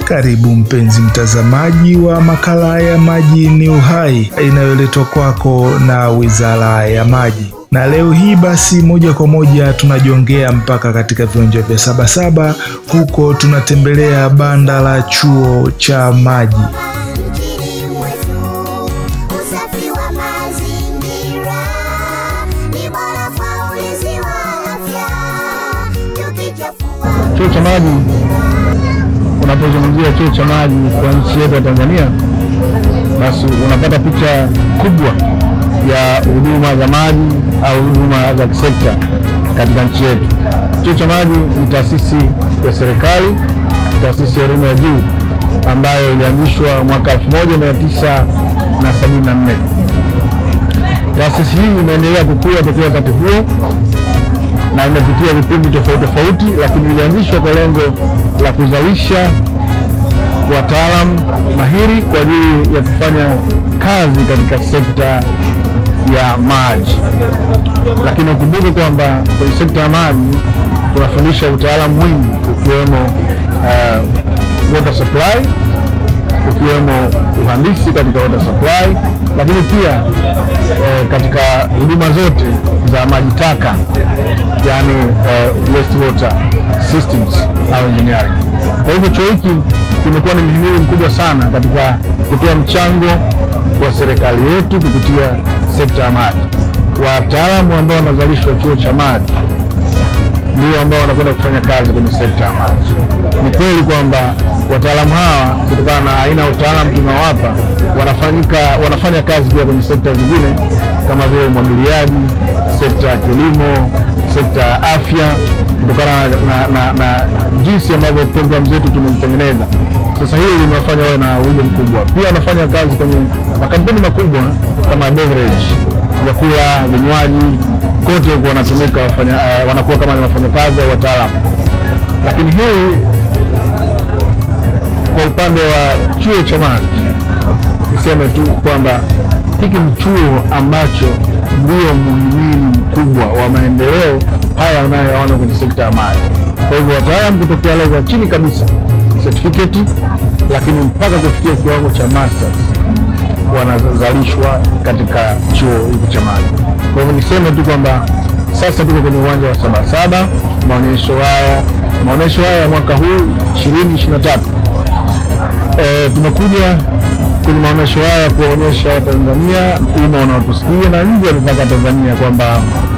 Karibu mpenzi mtazamaji wa makala ya Maji ni Uhai inayoletwa kwako na Wizara ya Maji, na leo hii basi moja kwa moja tunajongea mpaka katika viwanja vya Sabasaba. Huko tunatembelea banda la chuo cha maji. Nchini mwetu usafi wa mazingira ni bora kwa ulinzi wa afya. Tukichafua Chuo cha maji, unapozungumzia chuo cha maji kwa nchi yetu ya Tanzania, basi unapata picha kubwa ya huduma za maji au huduma za kisekta katika nchi yetu. Chuo cha maji ni taasisi ya serikali, taasisi ya elimu ya juu ambayo ilianzishwa mwaka 1974. Taasisi hii imeendelea kukua tokea wakati huo na imepitia vipindi tofauti tofauti, lakini ilianzishwa kwa lengo la kuzalisha wataalamu mahiri kwa ajili ya kufanya kazi katika sekta ya maji. Lakini ukumbuke kwamba kwenye sekta ya maji tunafundisha utaalamu mwingi ukiwemo uh, water supply ukiwemo uhandisi katika water supply, lakini pia eh, katika huduma zote za maji taka, yani eh, wastewater systems au engineering. Kwa hivyo chuo hiki kimekuwa ni mhimili mkubwa sana katika kutoa mchango wa serikali yetu kupitia sekta ya maji. Wataalamu ambao wanazalishwa chuo cha maji ndio ambao wanakwenda kufanya kazi kwenye sekta ya maji. Ni kweli kwamba wataalamu hawa kutokana na aina ya utaalamu tunawapa wanafanyika wanafanya kazi pia kwenye sekta zingine kama vile umwagiliaji, sekta ya kilimo, sekta ya afya, kutokana na, na, na, na jinsi ambavyo programu zetu tumezitengeneza. Sasa hili limewafanya wawe na wigo mkubwa. Pia wanafanya kazi kwenye makampuni makubwa kama beverage, vyakula, vinywaji kote huko wanatumika wafanya, uh, wanakuwa kama ni wafanyakazi au wataalamu. Lakini hii kwa upande wa chuo cha maji, niseme tu kwamba hiki ni chuo ambacho ndio muhimili mkubwa wa maendeleo haya unayoyaona kwenye sekta ya maji. Kwa hivyo wataalamu kutokea level ya chini kabisa certificate, lakini mpaka kufikia kiwango cha masters wanazalishwa katika chuo hiki cha maji. Kwa hivyo niseme tu kwamba sasa tuko kwenye uwanja wa Sabasaba, maonyesho haya maonyesho haya ya mwaka huu 2023 e, tumekuja kwenye maonyesho haya kuwaonyesha Watanzania, umma unaotusikia na nje ya mipaka ya Tanzania kwamba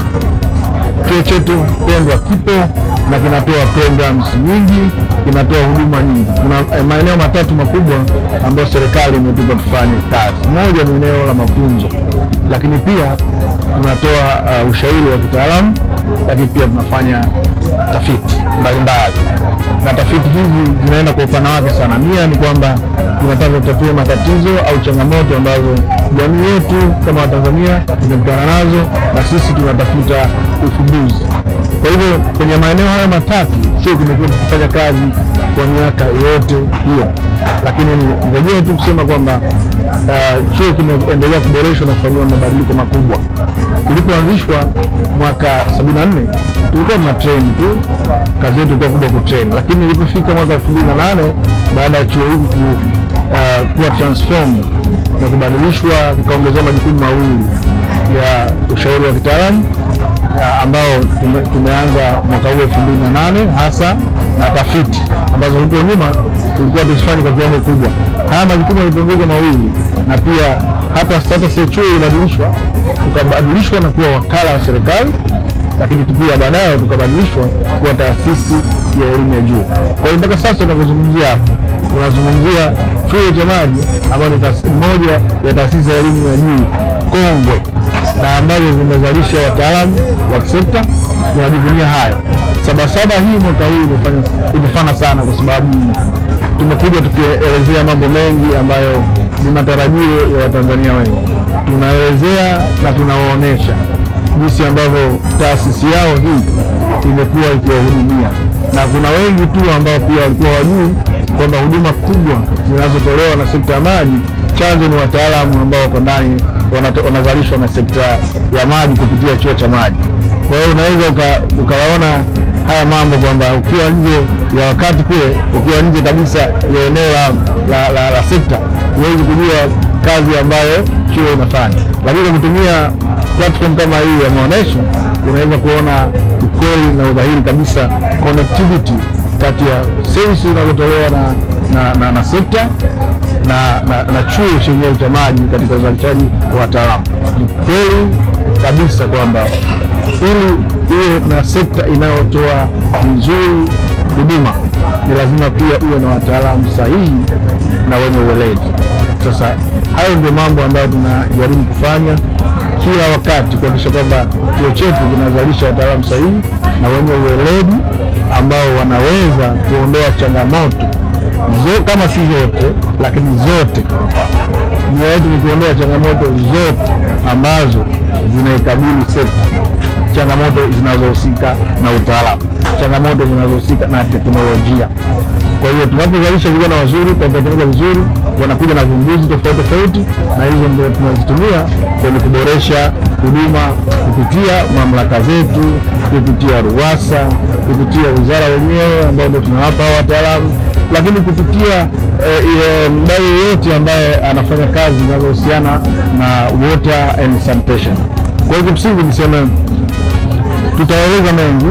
chuo chetu pendwa kipo na kinatoa programs nyingi, kinatoa huduma nyingi. Kuna eh, maeneo matatu makubwa ambayo serikali imetupa tufanye kazi. Moja ni eneo la mafunzo, lakini pia tunatoa uh, ushauri wa kitaalamu, lakini pia tunafanya tafiti mbalimbali, na tafiti hizi zinaenda kwa upana wake sana. Nia ni kwamba tunataka tutatue matatizo au changamoto ambazo jamii yetu kama Watanzania tumekutana nazo, na sisi tunatafuta ufumbuzi. Kwa hivyo kwenye maeneo haya matatu chuo kimekuwa kikifanya kazi kwa miaka yote hiyo, lakini nirejee tu kusema kwamba uh, chuo kimeendelea kuboreshwa na kufanyiwa mabadiliko makubwa. Kilipoanzishwa mwaka 74 tulikuwa tuna train tu, kazi yetu ilikuwa kubwa kutrain, lakini ilipofika mwaka 2008 baada ya chuo hiki ku, uh, kuwa transformed na kubadilishwa, kikaongezewa majukumu mawili ya ushauri wa kitaalamu ya ambao tume, tumeanza mwaka huu elfu mbili na nane hasa na tafiti ambazo huko nyuma tulikuwa tusifanye kwa kiwango kubwa. Haya majukumu yalipunguzwa mawili, na pia hata status ya chuo ilibadilishwa, tukabadilishwa na kuwa wakala wa serikali, lakini pia baadaye tukabadilishwa kuwa taasisi ya elimu ya juu. Kwa hiyo mpaka sasa tunavyozungumzia hapa tunazungumzia chuo cha maji ambayo ni taasisi moja ya taasisi ya elimu ya juu kongwe na ambazo zimezalisha wataalamu wa kisekta. Tunajivunia hayo. Sabasaba hii mwaka huu imefanya imefana sana, kwa sababu tumekuja tukielezea mambo mengi ambayo ni matarajio ya Watanzania wengi. Tunaelezea na tunawaonyesha jinsi ambavyo taasisi yao hii imekuwa ikiwahudumia, na kuna wengi tu ambao pia walikuwa wajui kwamba huduma kubwa zinazotolewa na sekta ya maji chanzo ni wataalamu ambao wako ndani wanata- wanazalishwa na sekta ya maji kupitia chuo cha maji. Kwa hiyo unaweza uka- ukawaona haya mambo kwamba ukiwa nje ya wakati kule, ukiwa nje kabisa ya eneo la, la, la, la sekta, huwezi kujua kazi ambayo chuo inafanya, lakini kwa kutumia platform kama hii ya maonesho unaweza kuona ukweli na udhahiri kabisa connectivity kati ya services zinazotolewa na, na, na, na sekta na, na, na chuo chenyewe cha maji katika uzalishaji wa wataalamu. Ni kweli kabisa kwamba ili iwe na sekta inayotoa vizuri huduma ni lazima pia uwe na wataalamu sahihi na wenye uweledi. Sasa hayo ndio mambo ambayo tunajaribu kufanya kila wakati kuhakikisha kwamba chuo chetu kinazalisha wataalamu sahihi na wenye uweledi ambao wanaweza kuondoa changamoto zo, kama si zote lakini zote. Nia yetu ni kuondoa changamoto zote ambazo zinaikabili sekta, changamoto zinazohusika na utaalamu, changamoto zinazohusika na teknolojia. Kwa hiyo tunapozalisha vijana wazuri, tunapotengeneza vizuri, wanakuja na vumbuzi tofauti tofauti, na hizo ndio tunazitumia kwenye kuboresha huduma kupitia mamlaka zetu, kupitia RUWASA, kupitia wizara wenyewe ambao ndio tunawapa hao wataalamu, lakini kupitia eh, eh, mdau yeyote ambaye anafanya kazi zinazohusiana na water and sanitation. Kwa hiyo kimsingi niseme tutaeleza mengi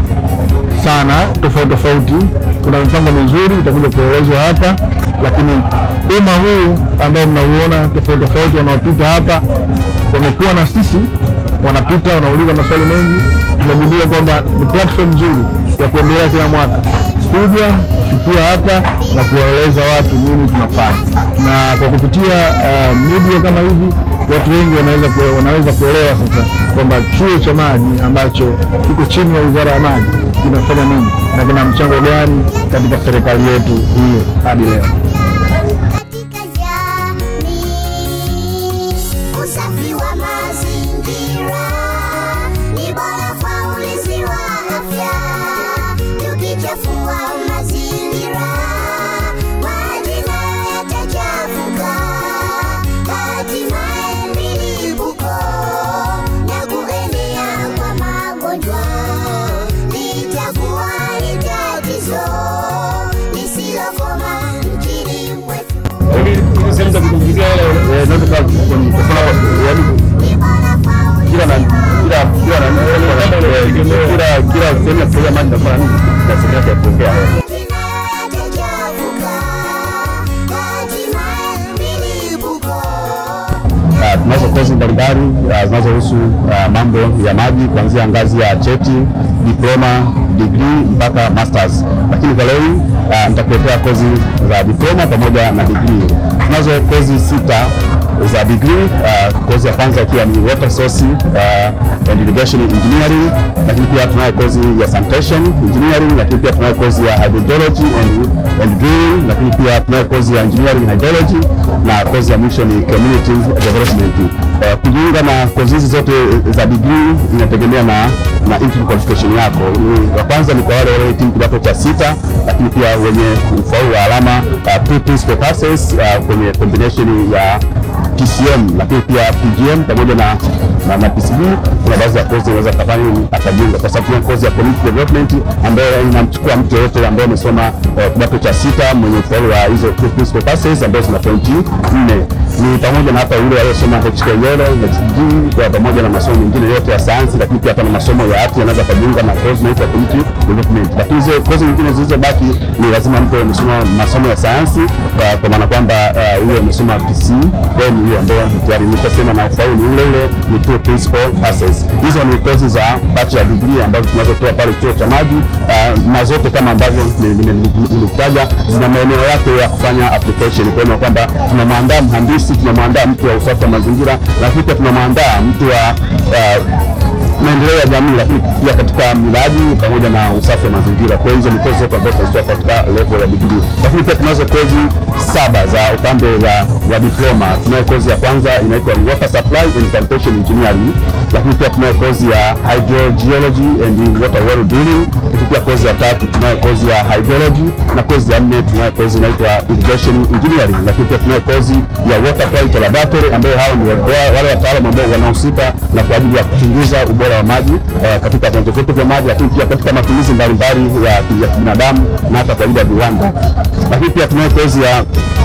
sana tofauti tofauti. Kuna mipango mizuri itakuja kuelezwa hapa, lakini umma huu ambao mnauona tofauti tofauti wanaopita hapa wamekuwa na sisi, wanapita wanauliza maswali mengi. Tumegundua kwamba ni platform nzuri ya kuendelea kila mwaka kuja kufikia hapa na kuwaeleza watu nini tunafanya, na kwa kupitia uh, media kama hivi watu wengi wanaweza kue- wanaweza kuelewa sasa kwamba chuo cha maji ambacho kiko chini ya wizara ya maji kinafanya nini na kina mchango gani katika serikali yetu hii hadi leo. katika jamii. Usafi wa mazingira ni bora kwa ulinzi wa afya. Tukichafua mazingira, maji nayo yatachafuka, hatimaye milipuko na kuenea kwa magonjwa litakuwa ni tatizo lisilokoma nchini mwetu. Ili sehemu za kupumzikia ile naweza kuwa kwenye kwa yaani kila na kila kila na kila kila sehemu ya kufanya maji nafanya nini na sehemu yake ya kuongea Ah, tunazo kozi mbalimbali ah, zinazohusu ah, mambo ya maji kuanzia ngazi ya cheti, diploma, degree mpaka masters. Lakini kwa leo hii ah, nitakuletea kozi za diploma pamoja na degree. Tunazo kozi sita za degree. ah, kozi ya kwanza ikiwa ni water source ah, and irrigation engineering, lakini pia tunayo kozi ya sanitation engineering, lakini pia tunayo kozi ya hydrology and, and drilling, lakini pia tunayo kozi ya engineering hydrology na kozi ya mwisho ni community development. Uh, kujiunga na kozi hizi zote za degree inategemea na na entry qualification yako. Ni- Ya kwanza ni kwa wale waliohitimu kidato cha sita, lakini pia wenye ufaulu wa alama uh, two principal passes uh, kwenye combination ya TCM lakini pia PGM pamoja na na, na PCB. Kuna baadhi ya kozi unaweza kufanya akajiunga, kwa sababu kuna kozi ya community development ambayo inamchukua mtu yeyote ambaye amesoma eh, kidato cha sita mwenye ufaulu wa hizo two principal passes ambazo zina pointi nne ni pamoja na hata yule aliyesoma HKL, HG kwa pamoja na masomo mengine yote ya sayansi, lakini pia hata na masomo ya ati anaweza kujiunga na kozi inaitwa community development. Lakini hizo kozi nyingine zilizobaki ni lazima mtu amesoma masomo ya sayansi, kwa kwa maana kwamba eh, huyo amesoma PC, kwa hiyo ni hiyo ambayo tayari nitasema na ufaulu ni ule ule ni two principal passes. Hizo ni kozi za bachelor degree ambazo tunazotoa pale chuo cha maji eh, na zote kama ambavyo nilikutaja zina maeneo yake ya kufanya application, kwa hiyo kwamba tunamwandaa mhandisi, tunamwandaa mtu wa usafi wa mazingira, lakini pia tunamwandaa mtu wa uh, maendeleo ya jamii, lakini pia katika miradi pamoja na usafi wa mazingira. Kwa hiyo hizo ni kozi zote ambazo tunazitoa katika level ya degree, lakini pia tunazo kozi saba za upande wa, wa diploma. Tunayo kozi ya kwanza inaitwa water supply and sanitation engineering, lakini pia tunayo kozi ya hydrogeology and water well drilling, lakini pia kozi ya tatu tunayo kozi ya hydrology na kozi ya nne tunayo kozi inaitwa irrigation engineering, lakini pia tunayo kozi ya water quality laboratory ambayo hao ni wa- wale wataalamu ambao wanahusika na kwa ajili ya kuchunguza ubora wa maji eh, katika vyanzo vyetu vya maji, lakini pia katika matumizi mbalimbali ya ya kibinadamu na hata kwa ajili ya viwanda. Lakini pia tunayo kozi ya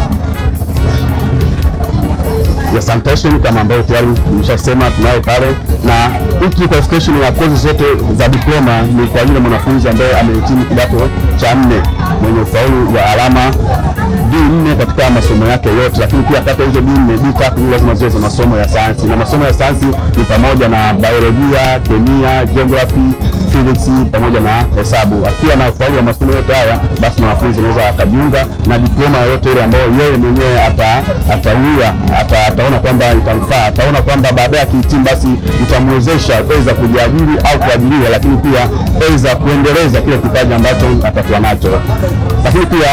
ya sanitation kama ambayo tayari nimeshasema tunayo pale, na hii qualification ya kozi zote za diploma ni kwa yule mwanafunzi ambaye amehitimu kidato cha nne mwenye ufaulu wa alama D4 katika masomo yake yote, lakini pia kati ya hizo D4 D3 lazima ziwe za masomo ya sayansi, na masomo ya sayansi ni pamoja na biolojia, kemia, geography, physics pamoja na hesabu. Akiwa na ufaulu wa masomo yote haya, basi mwanafunzi anaweza akajiunga na diploma yoyote ile ambayo yeye mwenyewe ata atauia ata, ataona kwamba itamfaa, ataona kwamba baadaye akihitimu basi itamwezesha aidha kujiajiri au kuajiriwa, lakini pia aidha kuendeleza kile kipaji ambacho atakuwa nacho, lakini pia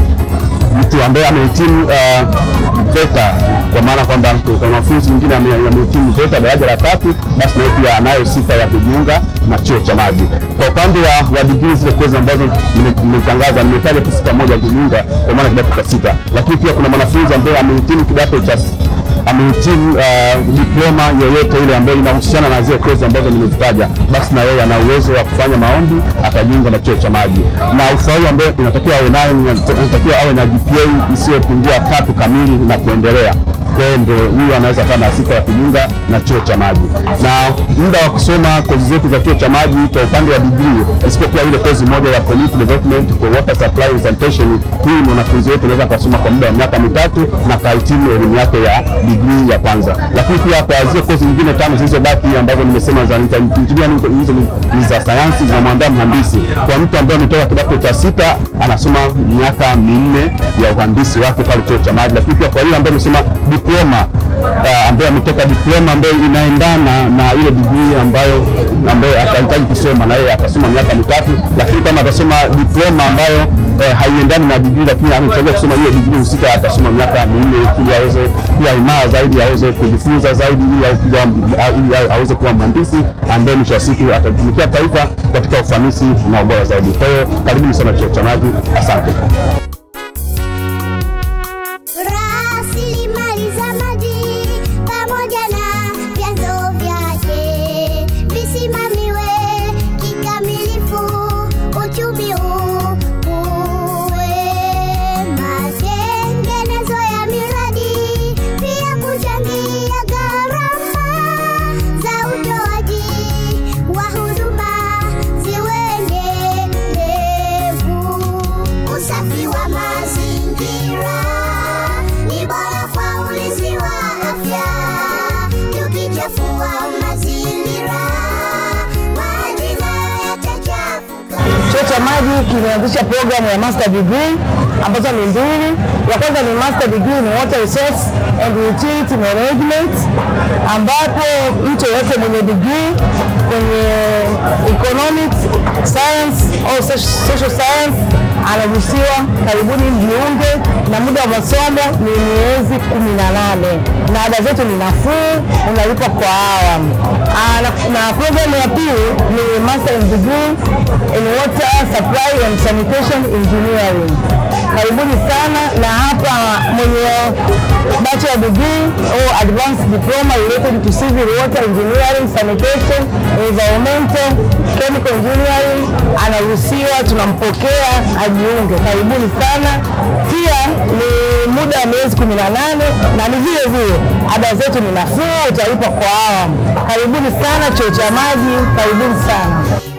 mtu ambaye amehitimu uh, VETA kwa maana kwamba kwa wanafunzi mwingine ame- amehitimu VETA daraja la tatu, basi naye pia anayo sifa ya kujiunga na chuo cha maji. Kwa upande wa, wa digrii zile kozi ambazo nime- nimetangaza, nimetaja tu sifa moja ya kujiunga kwa maana kidato cha sita, lakini pia kuna mwanafunzi ambaye amehitimu kidato cha amehitimu uh, diploma yoyote ile ambayo inahusiana na zile kozi ambazo nimezitaja, basi na yeye ana uwezo wa kufanya maombi akajiunga na chuo cha maji, na ufaulu ambayo inatakiwa awe nayo ni- inatakiwa awe na GPA isiyopungua tatu kamili na kuendelea. Kwa hiyo ndio huyu anaweza kuwa na sifa ya kujiunga na chuo cha maji, na muda wa kusoma kozi zetu za chuo cha maji kwa upande wa degree, isipokuwa ile kozi moja ya community development for water supply and sanitation, hii mwanafunzi wetu anaweza akasoma kwa muda wa miaka mitatu na kahitimu elimu yake ya degree ya kwanza. Lakini pia kwa zile kozi nyingine tano zilizobaki ambazo nimesema za engineering, hizo ni- ni za sayansi zinamwandaa mhandisi. Kwa mtu ambaye ametoka kidato cha sita anasoma miaka minne ya uhandisi wake pale chuo cha maji, lakini pia kwa yule ambaye amesema diploma uh, ambaye ametoka diploma ambayo inaendana na ile degree ambayo ambayo atahitaji kusoma na yeye atasoma miaka mitatu, lakini kama atasoma diploma ambayo eh, haiendani na degree lakini amechagua kusoma hiyo degree husika atasoma miaka minne ili aweze kuwa imara zaidi, aweze kujifunza zaidi, ili awe kuwa- ili awe- aweze kuwa mhandisi ambaye mwisho wa siku atatumikia taifa katika ufanisi na ubora zaidi. Kwa hiyo karibuni sana chuo cha maji, asante. Rasilimali za maji pamoja na vyanzo vyake visimamiwe kikamilifu, uchumi ukue, matengenezo ya miradi pia kuchangia gharama za utoaji wa huduma ziwe endelevu. Usafi wa mazingira ni bora kwa ulinzi wa afya. Tukichafua mazingira, maji nayo yatachafuka. Chuo cha maji kimeanzisha programu ya master degree ambazo ni mbili. Ya kwanza ni master degree in water resource and utility management, ambapo mtu yeyote mwenye degree kwenye economics, science au soci- social science anaruhusiwa. Karibuni mjiunge, na muda wa masomo ni miezi kumi na nane na ada zetu ni nafuu, unalipa kwa awamu. Ah, na, na programu ya pili ni master degree in water supply and sanitation engineering. Karibuni sana, na hapa mwenye bachelor degree au advanced diploma related to civil water engineering, sanitation, environmental, chemical engineering anaruhusiwa, tunampokea ajiunge. Karibuni sana. Pia ni muda wa miezi 18 na ni vile vile ada zetu ni nafuu, utalipa kwa awamu. Karibuni sana chuo cha maji, karibuni sana.